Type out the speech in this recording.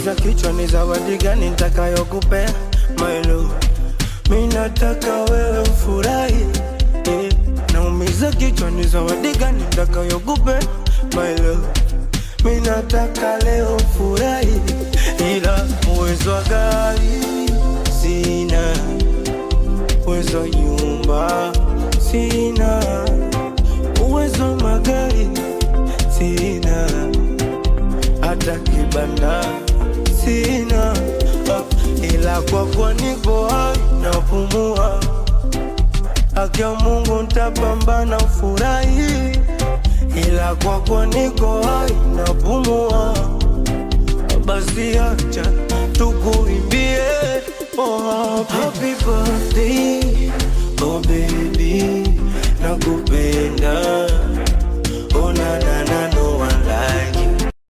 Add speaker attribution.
Speaker 1: naumiza kichwa, ni zawadi gani nitakayokupea my love? Mi nataka wewe ufurahi eh. Naumiza kichwa, ni zawadi gani nitakayokupea my love? Mi nataka leo furahi, ila uwezo wa gari sina, uwezo wa nyumba sina, uwezo wa magari sina, hata kibanda sina, ah, ila kwa kuwa niko hai napumua, haki ya Mungu ntapambana ufurahi, ila kwa kuwa niko hai napumua, basi acha tukuimbie oh, happy birthday oh baby nakupenda